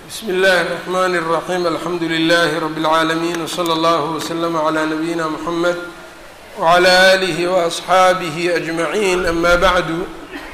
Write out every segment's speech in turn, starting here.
bsmi اllahi الرحmn الرaحيم alxamdu لlh رb العaalمين وslى اllه وslm عlى نabيina mحamed وعlى آlih وأصxaabih أجmaعin ama bعdu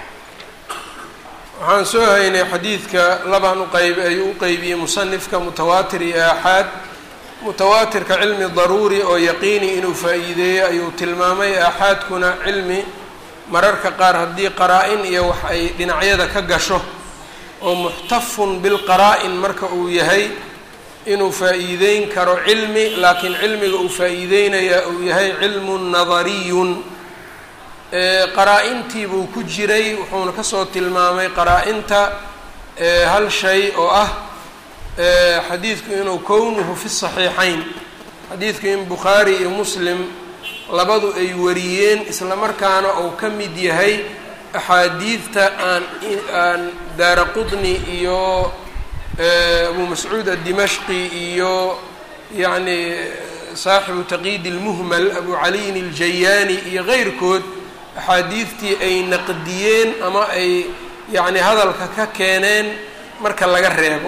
waxaan soo haynay xadiidka labaan uqeyb ayuu u qeybiyey musanifka mutawaatir iyo aaxaad mutawaatirka cilmi daruuri oo yaqiini inuu faa'iideeyo ayuu tilmaamay aaxaadkuna cilmi mararka qaar haddii qaraa-in iyo wax ay dhinacyada ka gasho oo muxtafun bilqaraa-in marka uu yahay inuu faa'iideyn karo cilmi laakiin cilmiga uu faa'iideynayaa uu yahay cilmun nadariyun qaraa-intii buu ku jiray wuxuuna kasoo tilmaamay qaraa-inta hal shay oo ah xadiidku inuu kownuhu fi saxiixayn xadiidku in bukhaari iyo muslim labadu ay wariyeen isla markaana uu ka mid yahay axaadiidta aan aan daara qudni iyo abu mascuud addimashqi iyo yacni saaxibu taqyiid ilmuhmal abu caliyin iljayaani iyo keyrkood axaadiidtii ay naqdiyeen ama ay yacni hadalka ka keeneen marka laga reebo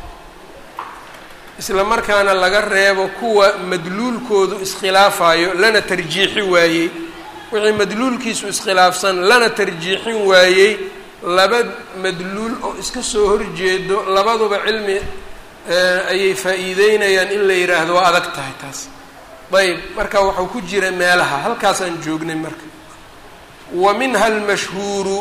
isla markaana laga reebo kuwa madluulkoodu iskhilaafayo lana tarjiixi waayey wixii madluulkiisu iskhilaafsan lana tarjiixin waayey laba madluul oo iska soo horjeedo labaduba cilmi ayay faa'iideynayaan in la yidhaahdo waa adag tahay taas ayb marka waxau ku jira meelaha halkaasaan joognay marka wa minha almashhuuru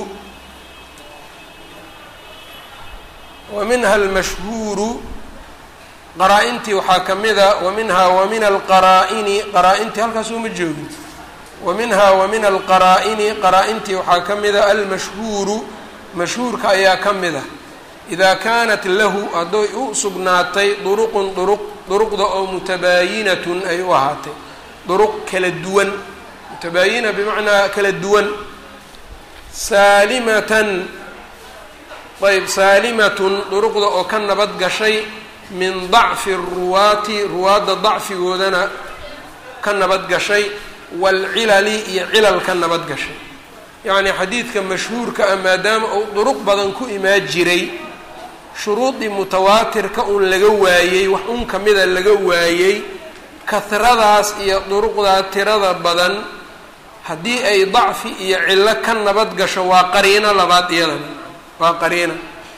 wa minha almashhuuru qaraa-intii waxaa ka mida wa minhaa wa min alqaraa-ini qaraa-intii halkaas uma joogin wa minhaa wa min alqaraa-ini qaraa-intii waxaa ka mida almashhuuru mashhuurka ayaa ka mid ah idaa kaanat lahu hadday u sugnaatay duruqun duruq duruqda oo mutabaayinatun ay u ahaatay duruq kala duwan mutabaayina bimacnaa kala duwan saalimatan ayb saalimatun duruqda oo ka nabad gashay min dacfi ruwaati ruwaadda dacfigoodana ka nabad gashay waalcilali iyo cilal ka nabad gashay yacnii xadiidka mashhuurka ah maadaama uu duruq badan ku imaan jiray shuruudii mutawaatirka un laga waayey wax un kamida laga waayey kahradaas iyo duruqdaa tirada badan haddii ay dacfi iyo cillo ka nabad gasho waa qariino labaad iyadana waa qariina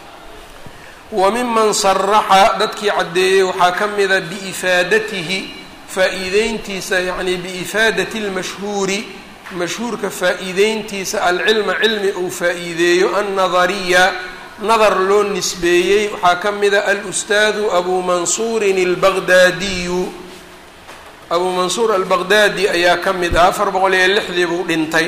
wa miman saraxa dadkii caddeeyey waxaa ka mida biifaadatihi faa'iideyntiisa yacni biifaadati lmashhuuri mashhuurka faa'iideyntiisa alcilma cilmi uu faa'iideeyo annadariya nadar loo nisbeeyey waxaa ka mida alustaadu abuu mansuurin albaqdaadiyu abuu mansuur albaqdaadi ayaa ka mid ah afar boqol iyo lixdii buu dhintay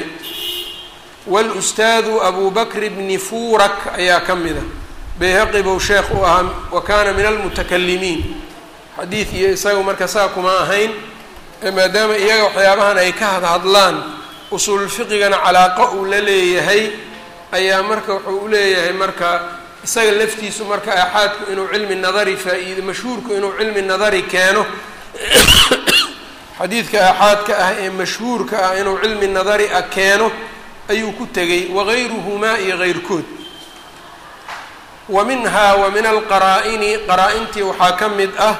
walustaadu abu bakr bni fuurak ayaa ka mid a bayhaqi buu sheekh u ahaa wa kaana min almutakalimiin xadiid iyo isaga marka saa kuma ahayn maadaama iyaga waxyaabahan ay ka hadhadlaan usuulfiqigana calaaqo uu la leeyahay ayaa marka wuxuu u leeyahay marka isaga laftiisu marka aaxaadku inuu cilmi nadari faa-iide mashhuurku inuu cilmi nadari keeno xadiidka aaxaadka ah ee mashhuurka ah inuu cilmi nadari ah keeno ayuu ku tegay wagayruhumaa iyo keyrkood wa minhaa wa min alqaraa-ini qaraa-intii waxaa ka mid ah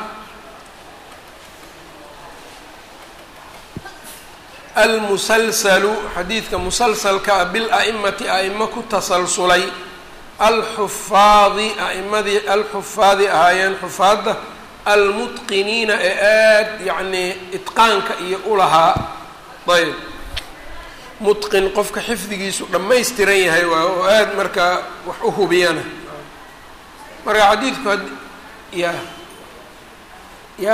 almusalsalu xadiidka musalsalka ah bil-a'imati a'imo ku tasalsulay alxufaadi a'imadii alxufaadi ahaayeen xufaadda almutqiniina ee aada yacnii itqaanka iyo ulahaa ayb mutqin qofka xifdigiisu dhammaystiran yahay waa oo aada markaa wax u hubiyana marka xadiidku had ya ya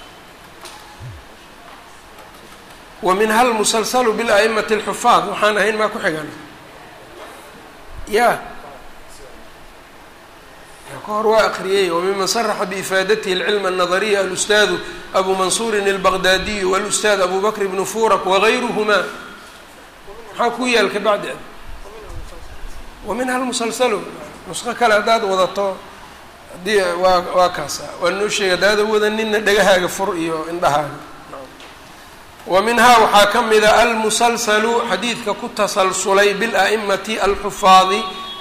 wa minha almusalsalu bila'imati alxufaad waxaan ahayn maa ku xigan ya ka hor waa akriyey wamiman saraxa biifaadatihi alcilma alnadariya alustaadu abu mansuurin albaqdaadiyu walustaad abu bakr bnu furak wagayruhumaa maxaa ku yaal ka bacdi wa minha almusalsalu nusqo kale haddaad wadato haddii waa waa kaasa waa noo sheega haddaada wadanina dhegahaaga fur iyo indhahaaga wa minhaa waxaa ka mida almusalsalu xadiidka ku tasalsulay bila'imati alxufaadi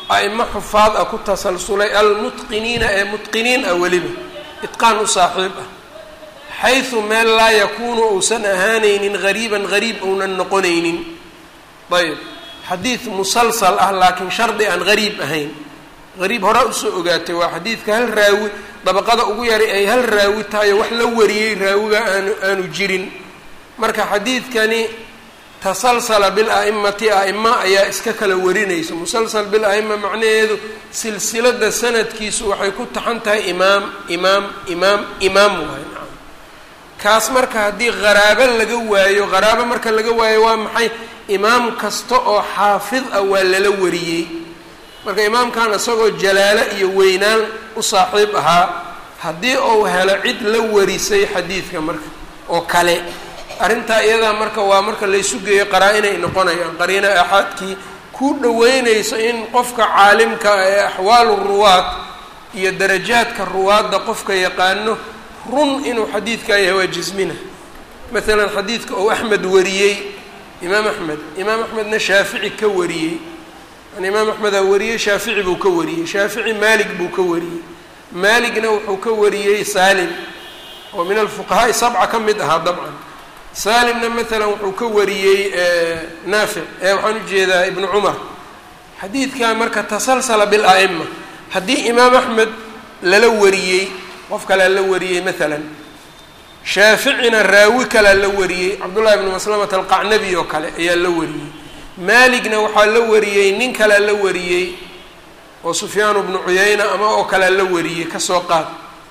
a'imo xufaad ah ku tasalsulay almutqiniina ee mutqiniin ah weliba itqaan u saaxiib ah xaysu meel laa yakuunu uusan ahaanaynin gariiban gariib ounan noqonaynin ayb xadiid musalsal ah laakiin shardi aan gariib ahayn gariib hore usoo ogaatay waa xadiidka hal raawi dabaqada ugu yaray ay hal raawi tahayo wax la wariyey raawiga aanu aanu jirin marka xadiidkani tasalsala bila'imati a'ima ayaa iska kala warinaysa musalsal bila'ima macnaheedu silsilada sanadkiisu waxay ku taxan tahay imaam imaam imaam imaam waay nacam kaas marka haddii qaraabo laga waayo qaraabo marka laga waayo waa maxay imaam kasta oo xaafid ah waa lala wariyey marka imaamkan isagoo jalaalo iyo weynaan u saaxiib ahaa haddii uu helo cid la warisay xadiidka marka oo kale arrintaa iyadaa marka waa marka laysu geeyo qaraa-inay noqonayaan qariino aaxaadkii ku dhaweynayso in qofka caalimka ee axwaalu ruwaad iyo darajaadka ruwaadda qofka yaqaano run inuu xadiidkaa yahay waa jismina maalan xadiidka ou axmed wariyey imaam axmed imaam axmedna shaafici ka wariyey yani imaam axmedaa wariyey shaafici buu ka wariyey shaafici maalig buu ka wariyey maaligna wuxuu ka wariyey saalim oo min alfuqahaa'i sabca ka mid ahaa dabcan saalimna maalan wuxuu ka wariyey naafic ee waxaan ujeedaa ibnu cumar xadiidkaa marka tasalsala bila'ima haddii imaam axmed lala wariyey qof kalea la wariyey maalan shaaficina raawi kalea la wariyey cabdullahi ibnu maslamata alqacnabi oo kale ayaa la wariyey maaligna waxaa la wariyey nin kalea la wariyey oo sufyaanu bnu cuyayna ama oo kalea la wariyey kasoo qaad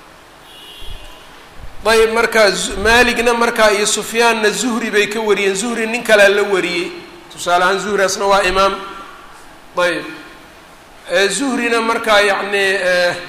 ayb markaa maaligna markaa iyo sufyaanna zuhri bay ka wariyeen zuhri nin kalea la wariyey tusaale ahaan zuhriasna waa imaam ayb zuhrina markaa yacni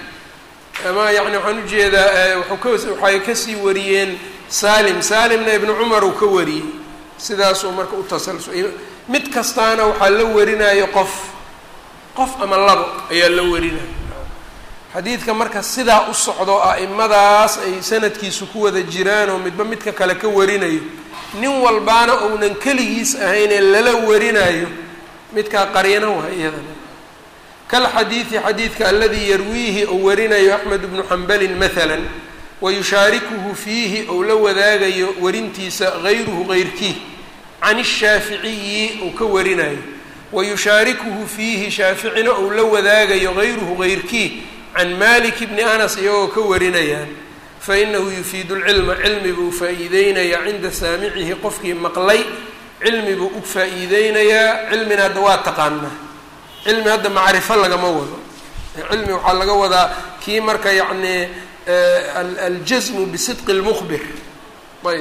ama yani waxaan ujeedaa wuxuu ka waxay kasii wariyeen salim salimna ibnu cumar uu ka wariyey sidaasuu marka u tasalsu mid kastaana waxaa la warinayo qof qof ama labo ayaa la warinaya xadiidka marka sidaa u socdo a'imadaas ay sanadkiisu ku wada jiraan oo midba midka kale ka warinayo nin walbaana ounan keligiis ahayn ee lala warinayo midkaa qariino waa iyadana kalxadiidi xadiidka aladii yarwiihi ou warinayo axmed bnu xambalin maala wayushaarikuhu fiihi ou la wadaagayo warintiisa gayruhu gayrkii can ishaaficiyi uu ka warinayo wayushaarikuhu fiihi shaaficina ou la wadaagayo gayruhu gayrkii can malik bni anas iyagoo ka warinayaan fainahu yufiidu lcilma cilmi buu faa-iideynayaa cinda saamicihi qofkii maqlay cilmi buu u faa-iideynayaa cilmina hadda waa taqaanaa cilmi hadda macrifo lagama wado cilmi waxaa laga wadaa kii marka yacni aljasmu bisidqi lmukhbir ayb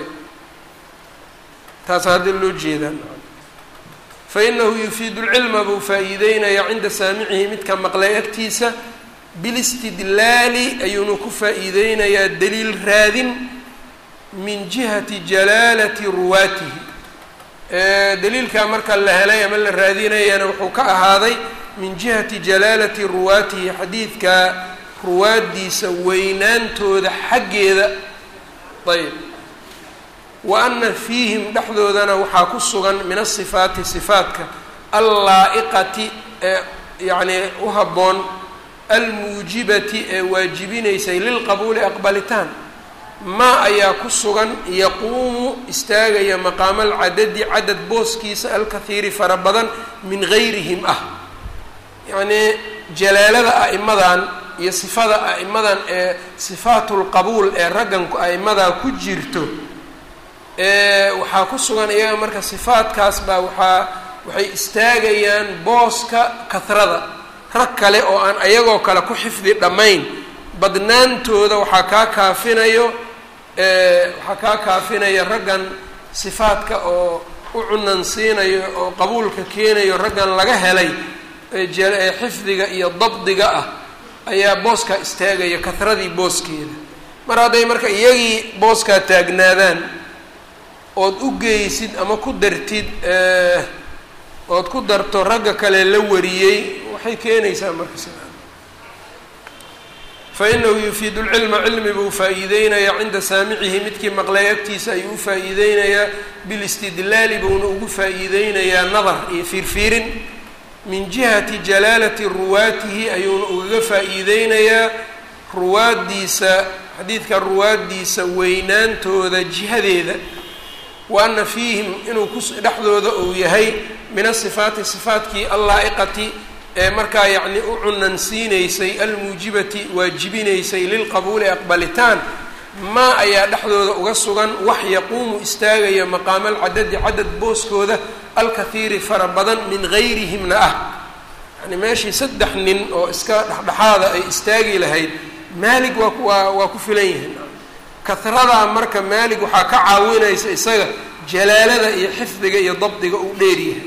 taasa hadda loo jeedaa fainahu yufiidu lcilma buu faa-iideynayaa cinda saamicihi midka maqlay agtiisa bilistidlaali ayuuna ku faa-iideynayaa daliil raadin min jihati jalaalati ruwaatihi daliilkaa marka la helay ama la raadinayana wuxuu ka ahaaday min jihati jalaalati ruwaatihi xadiidka ruwaaddiisa weynaantooda xaggeeda ayb wa ana fiihim dhexdoodana waxaa ku sugan min asifaati sifaatka allaa-iqati ee yacnii u habboon almuujibati ee waajibinaysay lilqabuuli aqbalitaan maa ayaa ku sugan yaquumu istaagaya maqaama alcadadi cadad booskiisa alkahiiri fara badan min gayrihim ah yacnii jalaalada a'imadan iyo sifada a'imadan ee sifaatulqabuul ee ragganku a'imadaa ku jirto waxaa ku sugan iyaga marka sifaadkaas baa waxaa waxay istaagayaan booska kahrada rag kale oo aan ayagoo kale ku xifdi dhammayn badnaantooda waxaa kaa kaafinayo waxaa kaa kaafinaya raggan sifaadka oo u cunansiinayo oo qabuulka keenayo raggan laga helay ee xifdiga iyo dabdiga ah ayaa booskaa istaagaya kahradii booskeeda mar hadday marka iyagii booskaa taagnaadaan ood u geysid ama ku dartid ood ku darto ragga kale la wariyey waxay keenaysaa marka sidaa fainahu yufiidu lcilma cilmi buu faa-iideynayaa cinda saamicihi midkii maqlay agtiisa ayuu u faa-iideynayaa bilistidlaali buuna ugu faa-iideynayaa nadar iyo fiirfiirin min jihati jalaalati ruwaatihi ayuuna ugaga faa-iideynayaa ruwaaddiisa xadiidka ruwaaddiisa weynaantooda jihadeeda wa ana fiihim inuu ku dhexdooda uu yahay min asifaati sifaatkii allaa-iqati ee markaa yacni u cunansiinaysay almuujibati waajibinaysay lilqabuuli aqbalitaan maa ayaa dhexdooda uga sugan wax yaquumu istaagaya maqaama alcadadi cadad booskooda alkathiiri fara badan min gayrihimna ah yani meeshii saddex nin oo iska dhexdhexaada ay istaagi lahayd maalig waa waa waa ku filan yihiin kahradaa marka maalig waxaa ka caawinaysa isaga jalaalada iyo xifdiga iyo dabdiga uu dheeryahay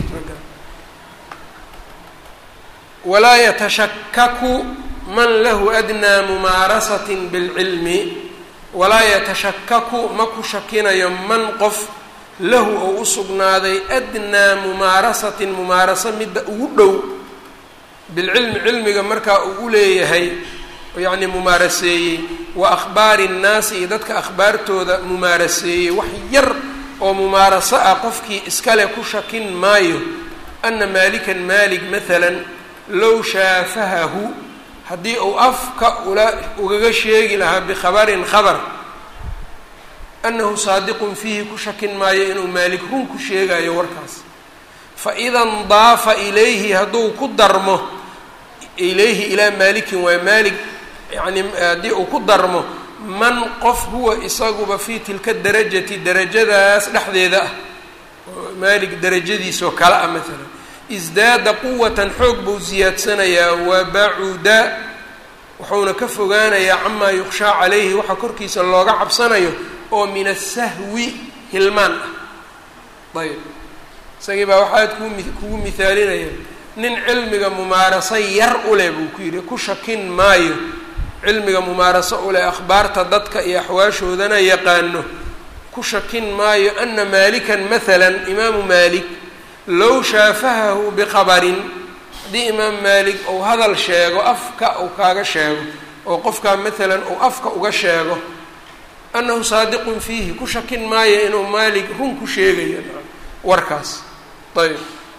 walaa yatashakaku man lahu adnaa mumaarasatin bilcilmi walaa yatashakaku ma ku shakinayo man qof lahu ou u sugnaaday adnaa mumaarasatin mumaaraso midda ugu dhow bilcilmi cilmiga markaa uu u leeyahay yacni mumaaraseeyey wa akhbaari nnaasi iyo dadka akhbaartooda mumaaraseeyey wax yar oo mumaaraso ah qofkii iskale ku shakin maayo ana maalikan maalig maalan low shaafahahu haddii uu afka ula ugaga sheegi lahaa bikhabarin khabar annahu saadiqun fiihi ku shakin maayo inuu maalik run ku sheegayo warkaas fa ida ndaafa ilayhi hadduu ku darmo ilayhi ilaa maalikin waa maalig yacni haddii uu ku darmo man qof huwa isaguba fii tilka darajati darajadaas dhexdeeda ah oo maalig darajadiisoo kale ah maalan isdaada quwatan xoog buu ziyaadsanayaa wa bacuda wuxuuna ka fogaanayaa camaa yukshaa calayhi waxa korkiisa looga cabsanayo oo min asahwi hilmaan ah ayb isagii baa waxaad kumi kugu mihaalinaya nin cilmiga mumaaraso yar u leh buu ku yidhi ku shakin maayo cilmiga mumaaraso u leh akhbaarta dadka iyo axwaashoodana yaqaano ku shakin maayo ana maalikan maalan imaamu maalik low shaafahahu biqabarin haddii imaam maalik uu hadal sheego afka uu kaaga sheego oo qofkaa maalan uu afka uga sheego annahu saadiqun fiihi ku shakin maayo inuu maalik run ku sheegayo warkaas ayb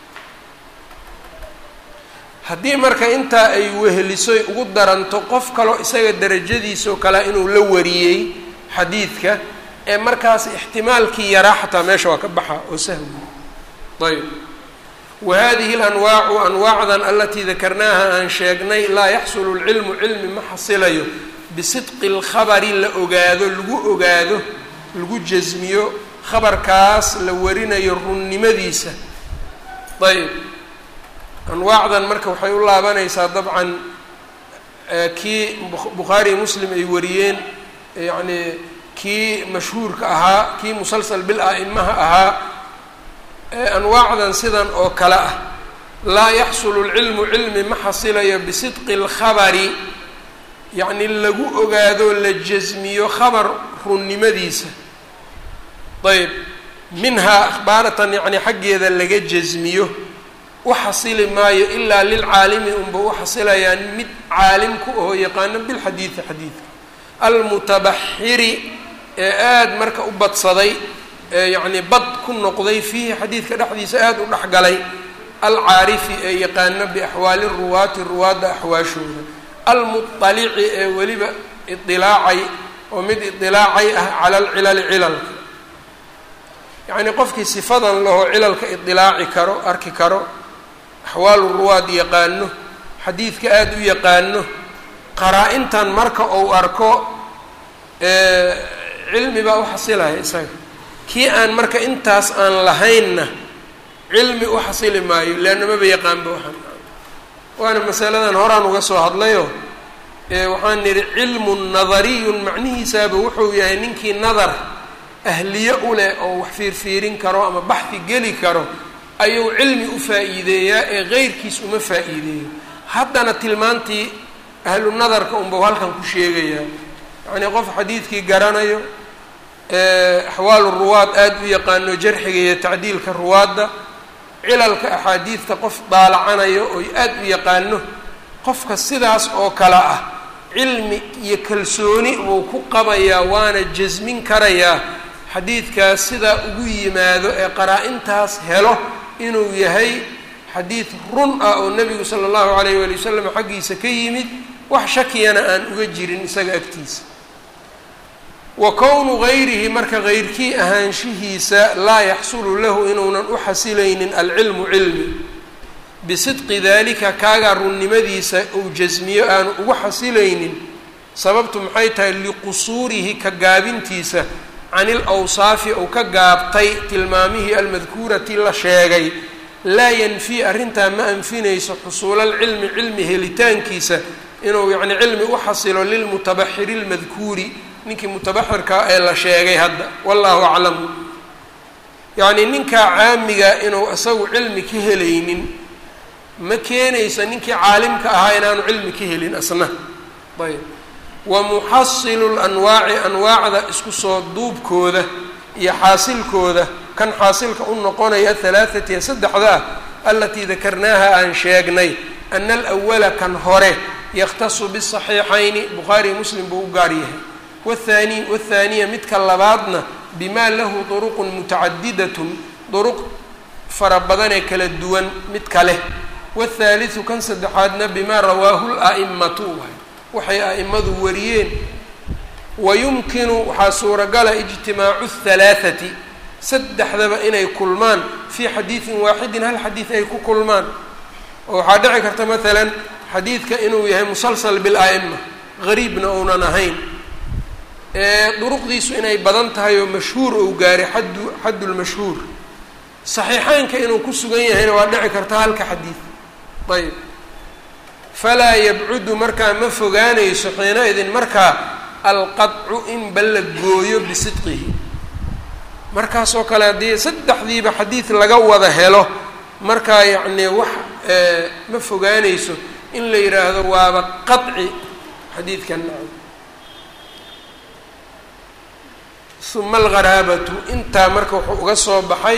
haddii marka intaa ay wehelisoy ugu daranto qof kaloo isaga darajadiisoo kale inuu la wariyey xadiidka ee markaas ixtimaalkii yaraa xataa meesha waa ka baxa oo sahwi ayb wa hadihi alanwaacu anwaacdan alatii dakarnaaha aan sheegnay laa yaxsulu lcilmu cilmi ma xasilayo bisidqi lkhabari la ogaado lagu ogaado lagu jasmiyo khabarkaas la warinayo runnimadiisa ayb anwaacdan marka waxay u laabanaysaa dabcan kii bukhaari muslim ay wariyeen yacni kii mashhuurka ahaa kii musalsal bil a'imaha ahaa anwaacdan sidan oo kale ah laa yaxsulu lcilmu cilmi ma xasilayo bisidqi اlkhabari yacni lagu ogaado la jasmiyo khabar runnimadiisa ayb minhaa akhbaaratan yacni xaggeeda laga jasmiyo u xasili maayo ilaa lilcaalimi unba u xasilayaan mid caalim ku aho yaqaano bilxadiidi xadiidka almutabaxiri ee aada marka u badsaday ee yacni bad ku noqday fiihi xadiidka dhexdiisa aada u dhexgalay alcaarifi ee yaqaano biaxwaali ruwaati ruwaadda axwaashooda almuطalici ee weliba idilaacay oo mid idilaacay ah cala alcilali cilalka yacnii qofkii sifadan lahoo cilalka idilaaci karo arki karo axwaalu ruwaad yaqaano xadiidka aada u yaqaano qaraa-intan marka uu arko cilmi baa u xasilaya isaga kii aan marka intaas aan lahaynna cilmi u xasili maayo leanna maba yaqaanba waxaan waana masaladan horaan uga soo hadlayo waxaan nidhi cilmun nadariyun macnihiisaaba wuxuu yahay ninkii nadar ahliye u leh oo wax fiirfiirin karo ama baxdi geli karo ayuu cilmi u faa'iideeyaa ee qeyrkiis uma faa'iideeyo haddana tilmaantii ahlu nadarka unbau halkan ku sheegayaa yacnii qof xadiidkii garanayo axwaalu ruwaad aada u yaqaano jarxiga iyo tacdiilka ruwaadda cilalka axaadiidta qof daalacanayo oo aada u yaqaano qofka sidaas oo kale ah cilmi iyo kalsooni buu ku qabayaa waana jasmin karayaa xadiidkaas sidaa ugu yimaado ee qaraa-intaas helo inuu yahay xadiid run ah oo nebigu sala allahu calayh waali wasalam xaggiisa ka yimid wax shakiyana aan uga jirin isaga agtiisa wa kownu gayrihi marka gayrkii ahaanshihiisa laa yaxsulu lahu inuunan u xasilaynin alcilmu cilmi bisidqi dalika kaagaa runnimadiisa uu jasmiyo aanu ugu xasilaynin sababtu maxay tahay liqusuurihi ka gaabintiisa can il awsaafi uu ka gaabtay tilmaamihii almadkuurati la sheegay laa yanfii arrintaa ma anfinayso xusuulalcilmi cilmi helitaankiisa inuu yacni cilmi u xasilo lilmutabaxiri lmadkuuri ninkii mutabaxirkaa ee la sheegay hadda wallahu aclamu yacnii ninkaa caamiga inuu isagu cilmi ka helaynin ma keenayso ninkii caalimka ahaa inaanu cilmi ka helin asna ayb wa muxasilu lanwaaci anwaacda isku soo duubkooda iyo xaasilkooda kan xaasilka u noqonaya ahalaathati ee saddexda ah alatii dakarnaaha aan sheegnay ana alawala kan hore yakhtasu bisaxiixayni bukhaariy muslim buu u gaar yahay wathani wathaaniya midka labaadna bimaa lahu duruqun mutacadidatun duruq fara badanee kala duwan mid kale wthaaliu kan saddexaadna bimaa rawaahu la'imatu waxay a'imadu wariyeen wayumkinu waxaa suuragala ijtimaacu halaathati saddexdaba inay kulmaan fii xadiidin waaxidin hal xadiid ay ku kulmaan oo waxaa dhici karta maalan xadiidka inuu yahay musalsal bila'ima gariibna uunan ahayn duruqdiisu inay badan tahay oo mashhuur ou gaaray xaddu xaddulmashhuur saxiixeynka inuu ku sugan yahayna waa dhici karta halka xadiid ayb falaa yabcudu markaa ma fogaanayso xiina-idin markaa alqadcu in ba la gooyo bisidqihi markaasoo kale haddii saddexdiiba xadiid laga wada helo markaa yacnii wax ma fogaanayso in la yidhaahdo waaba qaci xadiidkan uma algharaabatu intaa marka wuxuu uga soo baxay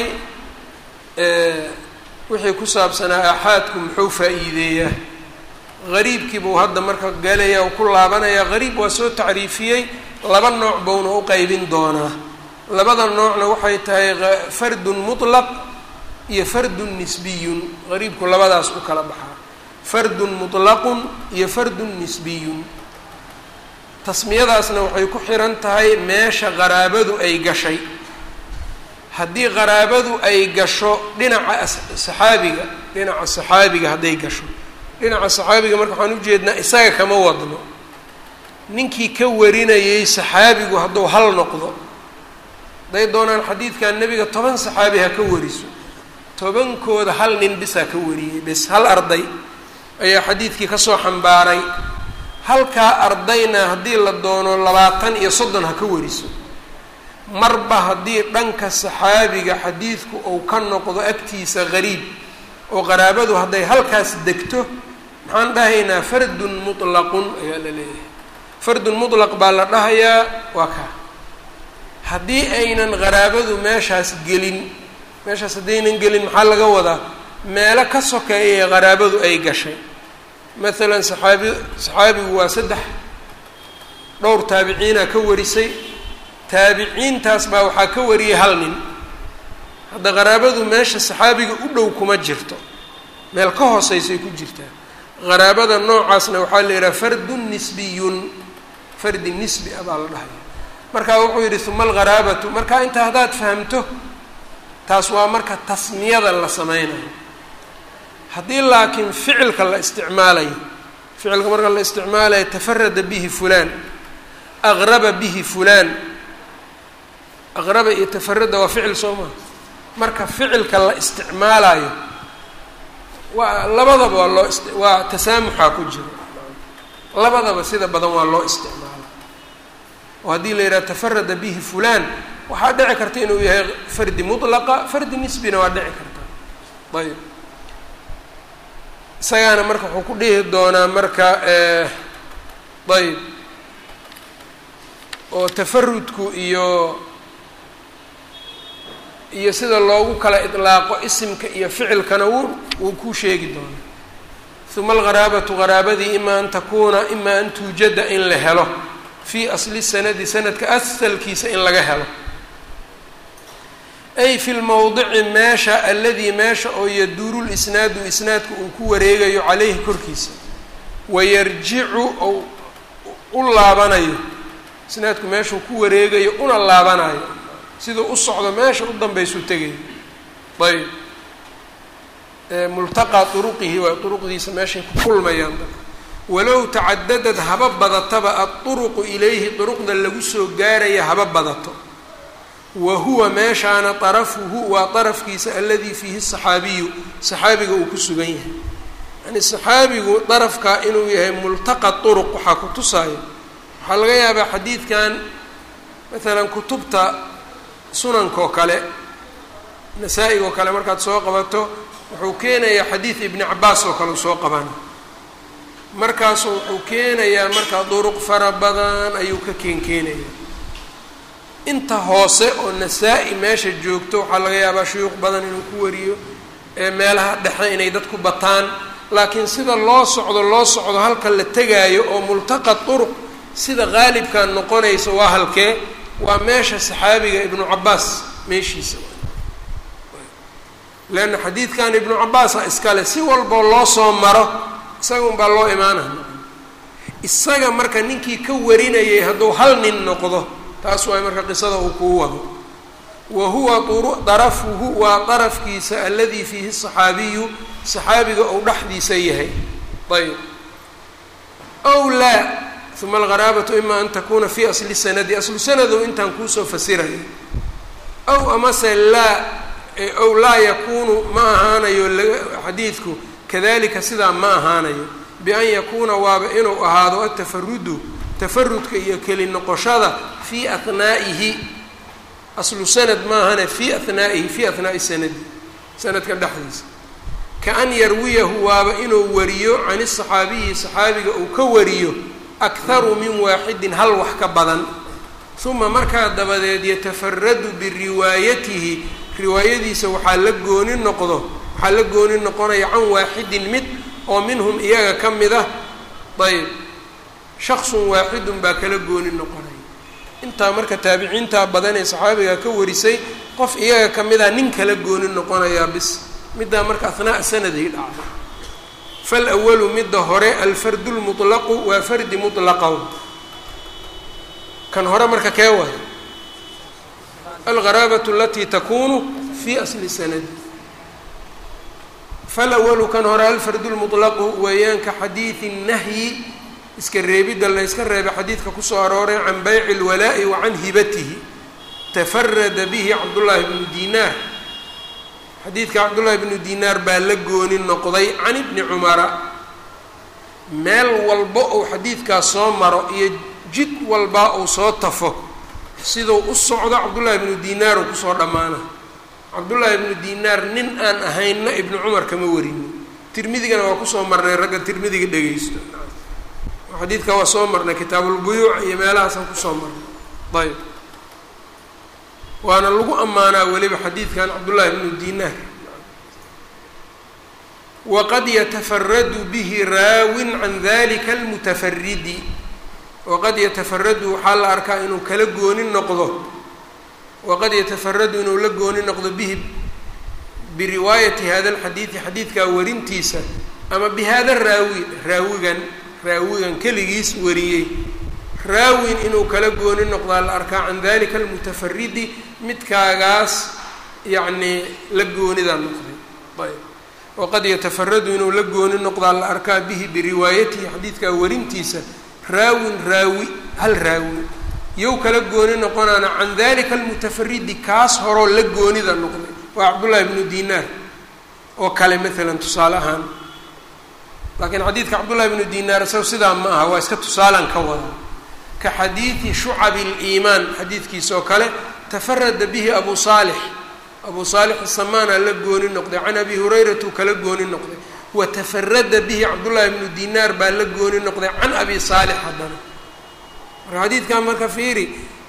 wixii ku saabsanaa aaxaadku muxuu faa-iideeyaa gariibkii buu hadda marka galaya u ku laabanayaa gariib waa soo tacriifiyey laba nooc buuna u qeybin doonaa labada noocna waxay tahay fardun mutlaq iyo fardun nisbiyun gariibku labadaas u kala baxaa fardun mutlaqun iyo fardun nisbiyun tasmiyadaasna waxay ku xiran tahay meesha qaraabadu ay gashay haddii qaraabadu ay gasho dhinaca saxaabiga dhinaca saxaabiga hadday gasho dhinaca saxaabiga marka waxaan ujeednaa isaga kama wadno ninkii ka warinayay saxaabigu hadduu hal noqdo hadday doonaan xadiidkan nebiga toban saxaabi ha ka wariso tobankooda hal nin bisaa ka wariyey bes hal arday ayaa xadiidkii kasoo xambaaray halkaa ardayna haddii la doono labaatan iyo soddon ha ka wariso marba haddii dhanka saxaabiga xadiidku uu ka noqdo agtiisa qariib oo qaraabadu hadday halkaas degto maxaan dhahaynaa fardun mutlaqun ayaa la leeyahay fardun mutlaq baa la dhahayaa waa kaa haddii aynan qaraabadu meeshaas gelin meeshaas haddaynan gelin maxaa laga wadaa meelo ka sokeeya ee qaraabadu ay gashay maalan saxaabi saxaabigu waa saddex dhowr taabiciina ka warisay taabiciintaas baa waxaa ka wariyay hal nin hadda qaraabadu meesha saxaabiga u dhow kuma jirto meel ka hooseysay ku jirtaa qaraabada noocaasna waxaa la yidhaha fardun nisbiyun fardi nisbi ah baa la dhahaya marka wuxuu yidhi uma algharaabatu marka intaa haddaad fahamto taas waa marka tasmiyada la sameynayo haddii laakiin ficilka la isticmaalayo ficilka marka la isticmaalayo tafarada bihi fulaan aqraba bihi fulaan aqraba iyo tafarada waa ficil soo maha marka ficilka la isticmaalayo waa labadaba waa loo ist waa tasaamuxaa ku jiro labadaba sida badan waa loo isticmaala oo haddii la yidhaha tafarada bihi fulaan waxaa dhici karta inuu yahay fardi mutlaqa fardi nisbina waa dhici karta ayb isagaana marka wuxuu ku dhihi doonaa marka ayb oo tafarudku iyo iyo sida loogu kala idlaaqo isimka iyo ficilkana wuu wuu ku sheegi doonaa uma algharaabatu qaraabadii ima an takuuna ima an tuujada in la helo fii asli sanadi sanadka asalkiisa in laga helo ay fi lmowdici meesha aladii meesha oo yaduuru lisnaadu isnaadku uu ku wareegayo caleyhi korkiisa wayarjicu ou u laabanayo isnaadku meeshuu ku wareegayo una laabanayo siduu u socdo meesha u danbaysu tegayo ayb multaqaa turuqihi waa turuqdiisa meeshay ku kulmayaan dadka walow tacadadad haba badataba aduruqu ilayhi duruqda lagu soo gaaraya haba badato wa huwa meeshaana arafuhu waa darafkiisa aladii fiihi saxaabiyu saxaabiga uu ku sugan yahay yani saxaabigu darafka inuu yahay multaqa turuq waxaa ku tusaayo waxaa laga yaabaa xadiidkan maalan kutubta sunankaoo kale nasaa-igoo kale markaad soo qabato wuxuu keenayaa xadiid ibni cabaas oo kale uu soo qabana markaasu wuxuu keenayaa markaa duruq fara badan ayuu ka keenkeenaya inta hoose oo nasaa-i meesha joogto waxaa laga yaabaa shuyuuq badan inuu ku wariyo ee meelaha dhexe inay dadku bataan laakiin sida loo socdo loo socdo halka la tegaayo oo multaqa turuq sida qaalibkan noqonaysa waa halkee waa meesha saxaabiga ibnu cabaas meeshiisa leanna xadiidkan ibnu cabaasa iskale si walboo loo soo maro isaga unbaa loo imaanaya isaga marka ninkii ka warinayay hadduu hal nin noqdo taas waay marka qisada uu kuu wado wa huwa darafuhu waa darafkiisa aladii fiihi saxaabiyu saxaabiga ou dhexdiisa yahay ayb ow laa uma algaraabatu ima an takuna fi asli sanadi aslu sanado intaan kuusoo fasiraya ow amase laa ow laa yakunu ma ahaanayo xadiidku kadalika sidaa ma ahaanayo bian yakuuna waaba inuu ahaado atafarudu tafarudka iyo keli noqoshada fii ahnaa'ihi aslu sanad maahane fii ahnaa'ihi fii ahnaa'i sanadi sanadka dhexdiisa kaan yarwiyahu waaba inuu wariyo can saxaabiyi saxaabiga uu ka wariyo akharu min waaxidin hal wax ka badan uma markaa dabadeed yatafaradu biriwaayatihi riwaayadiisa waxaa la gooni noqdo waxaa la gooni noqonaya can waaxidin mid oo minhum iyaga ka mid ah ayb shaksun waaxidun baa kala gooni noqonaya intaa marka taabiciintaa badan ee saxaabiga ka warisay qof iyaga ka mid ah nin kala gooni noqonayaa bis middaa marka ahnaa'a sanadii dhacda falwalu midda hore alfardu lmutlaqu waa fardi mutlaqaw kan hore marka kee waay algaraabatu alatii takunu fi asli sanadi falawalu kan hore alfardu lmutlaqu weeyaan ka xadiidi nahyi iska reebidda la yska reebay xadiidka kusoo arooray can bayci اlwalaa'i wa can hibatihi tafarada bihi cabdullaahi bnu dinaar xadiidka cabdullaahi bnu dinaar baa la gooni noqday can ibni cumara meel walba ou xadiidkaas soo maro iyo jid walbaa uu soo tafo siduu u socdo cabdullaahi bnu dinaar uu kusoo dhammaana cabdullaahi ibnu dinaar nin aan ahaynna ibnu cumar kama warinin tirmidigana waa kusoo marnay ragga tirmidiga dhegeysto xadiidka waa soo marnay kitaabulbuyuuc iyo meelahaasaan kusoo marnay ayb waana lagu ammaanaa weliba xadiidkan cabdullaahi ibnu dinaar waqad yatafaradu bihi raawin can dalika almutafaridi waqad yatafaradu waxaa la arkaa inuu kala gooni noqdo waqad yatafaradu inuu la gooni noqdo bihi biriwaayati hada alxadiidi xadiidkaa warintiisa ama bi hada raawi raawigan raawigan keligiis wariyey raawin inuu kala gooni noqdaa la arkaa can dalika almutafaridi midkaagaas yacnii la goonida noqday ayb waqad yatafaradu inuu la gooni noqdaa la arkaa bihi biriwaayatihi xadiidkaa warintiisa raawin raawi hal raawi yow kala gooni noqonaana can dalika almutafaridi kaas horoo la goonida noqday waa cabdullaahi bnu dinaar oo kale maalan tusaale ahaan laakiin xadiidka cabdullahi bnu dinaar isago sidaa ma aha waa iska tusaalan ka wada ka xadiidi shucabi liimaan xadiidkiisa oo kale tafarada bihi abu saalix abu saalix asamaana la gooni noqday can abi hurayratu kala gooni noqday wa tafarada bihi cabdullaahi bnu dinaar baa la gooni noqday can abi saalix haddana marka xadiidkan marka fiiri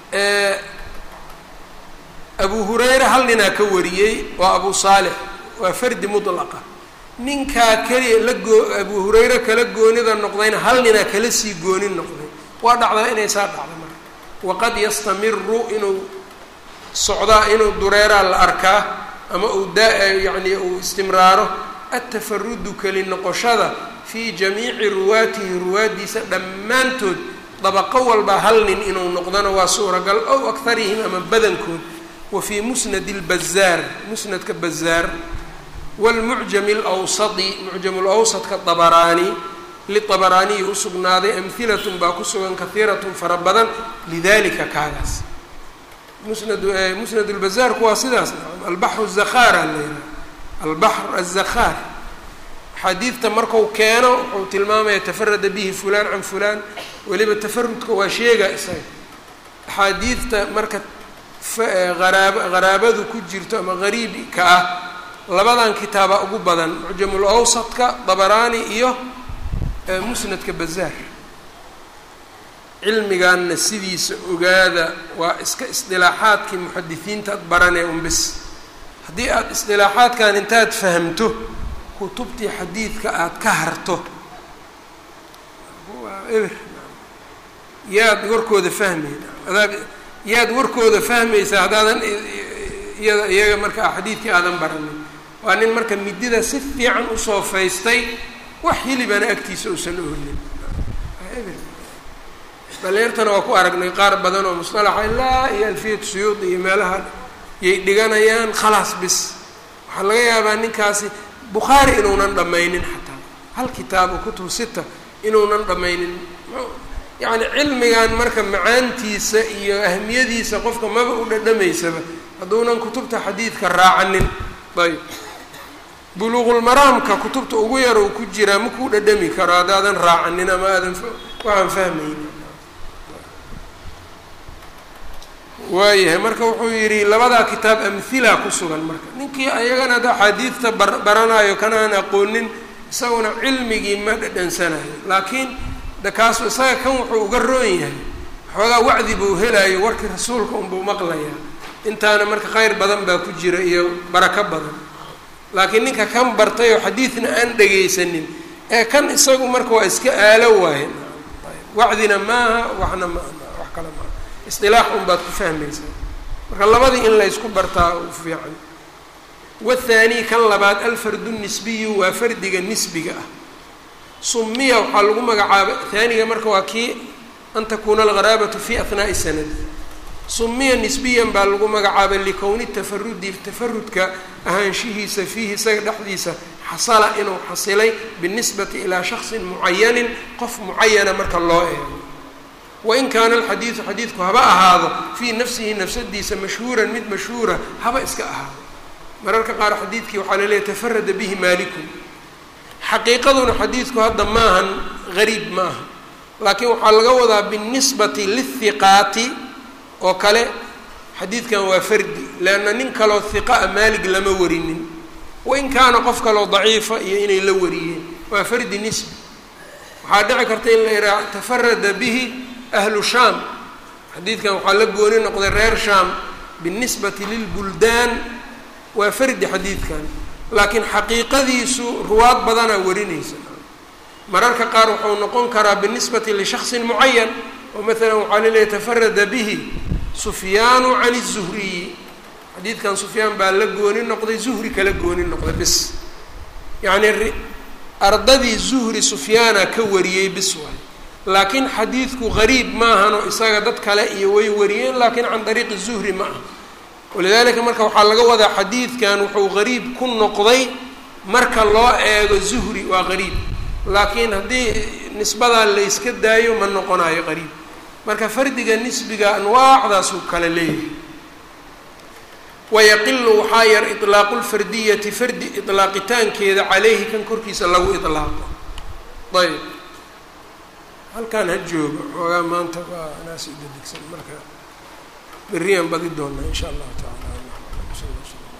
abu hurayre hal ninaa ka wariyey waa abu saalix waa fardi mutlaqa ninkaa keliya la goo abu hurayre kala goonida noqdayna hal ninaa kala sii gooni noqday waa dhacdaa inay saa dhacda marka waqad yastamiru inuu socdaa inuu dureeraa la arkaa ama uu daa yacni uu istimraaro atafarudu keli noqoshada fii jamiici ruwaatihi ruwaaddiisa dhammaantood dabaqo walba hal nin inuu noqdona waa suuragal ow akharihim ama badankood wa fii musnadi lbazaar musnadka bazaar wlmucjami alawsadi mucjam lawsadka dabaraani liabaraaniyi usugnaaday amhilatun baa ku sugan kahiiratun fara badan lidalika kaagaas musnad musnad lbazaarku waa sidaas albaxru zakhaara la yidhaha albaxr azakhaar xadiidta marku keeno wuxuu tilmaamaya tafarada bihi fulaan can fulaan weliba tafarudka waa sheega isaga axaadiidta marka araab haraabadu ku jirto ama gariibka ah labadan kitaaba ugu badan mucjamul awsadka dabaraani iyo musnadka bazaar cilmigaanna sidiisa ogaada waa iska isdilaaxaadkii muxadisiinta ad baranee unbis haddii aada isdilaaxaadkan intaad fahamto kutubtii xadiidka aada ka harto waa eber yaad warkooda fahmayd adaa yaad warkooda fahmaysaa haddaadan iyada iyaga marka xadiidkii aadan baranin waa nin marka midida si fiican usoo faystay wax hilibana agtiisa uusan oolin dhalinyartana waa ku aragnay qaar badan oo musطalaxa ilaa iyo alfiyat suyuud iyo meelaha yay dhiganayaan khalaas bis waxaa laga yaabaa ninkaasi bukhaari inuunan dhammaynin xataa hal kitaabo kutub sita inuunan dhammaynin yacni cilmigan marka macaantiisa iyo ahmiyadiisa qofka maba u dhadhamaysaba hadduunan kutubta xadiidka raacanin ayb buluuqulmaraamka kutubta ugu yar uu ku jiraa ma kuu dhadhami karo haddaadan raacanin ama aadan waxaan fahmaynin waayahay marka wuxuu yidhi labadaa kitaab amhila ku sugan marka ninkii ayagana ada axaadiidta bar baranayo kana aan aqoonin isaguna cilmigii ma dhadhansanayo laakiin de kaasu isaga kan wuxuu uga roon yahay xoogaa wacdi buu helayo warkii rasuulka unbuu maqlayaa intaana marka khayr badan baa ku jira iyo barako badan laakiin ninka kan bartay oo xadiidna aan dhegaysanin ee kan isagu marka waa iska aalo waaye wacdina maaha waxna ma wax kale maaha isdilaax un baad ku fahmaysaa marka labadii in laysku bartaa u fiican wathaani kan labaad alfardu nisbiyu waa fardiga nisbiga ah sumiya waxaa lagu magacaabay haaniga marka waa kii an takuuna algharaabatu fi ahnaa'i sanadi sumiya nisbiyan baa lagu magacaabay likowni tafarudi tafarudka ahaanshihiisa fiihi isaga dhexdiisa xasala inuu xasilay binisbati ilaa shaksin mucayanin qof mucayana marka loo eego wain kaana alxadiidu xadiidku haba ahaado fii nafsihi nafsadiisa mashhuuran mid mashhuura haba iska ahaado mararka qaar xadiidkii waxaa laleeyahy tafarada bihi maalikun xaqiiqaduna xadiidku hadda maahan gariib ma aha laakiin waxaa laga wadaa binisbati lithiqaati oo kale xadiidkan waa fardi leanna nin kaloo hiqaa maalig lama warinin wain kaana qof kaloo daciifa iyo inay la wariyeen waa fardi nisbi waxaa dhici karta in la ihaa tafarada bihi ahlu shaam xadiidkan waxaa la gooni noqday reer shaam binisbati lilbuldaan waa fardi xadiidkan laakiin xaqiiqadiisu ruwaad badanaa warinaysa mararka qaar wuxuu noqon karaa binisbati lishaksin mucayan oo maalan waxaa laleeyahy tafarada bihi sufyaanu can الzuhriyi xadiidkan sufyaan baa la gooni noqday zuhri kala gooni noqday bis yacni ardadii zuhri sufyaana ka wariyey bis waay laakiin xadiidku gariib maahanoo isaga dad kale iyo way wariyeen laakiin can dariiqi zuhri ma aha walidaalika marka waxaa laga wadaa xadiidkan wuxuu gariib ku noqday marka loo eego zuhri waa gariib laakiin haddii nisbadaa la yska daayo ma noqonayo qariib marka fardiga nisbiga anwaacdaasuu kale leeyahay wayaqilu waxaa yar iطlaaqu lfardiyati fardi iطlaaqitaankeeda caleyhi kan korkiisa lagu iطlaaqo ayb halkaan ha joogo xoogaa maanta waa naas idadegsan marka beriyaan badi doonaa in sha allahu taala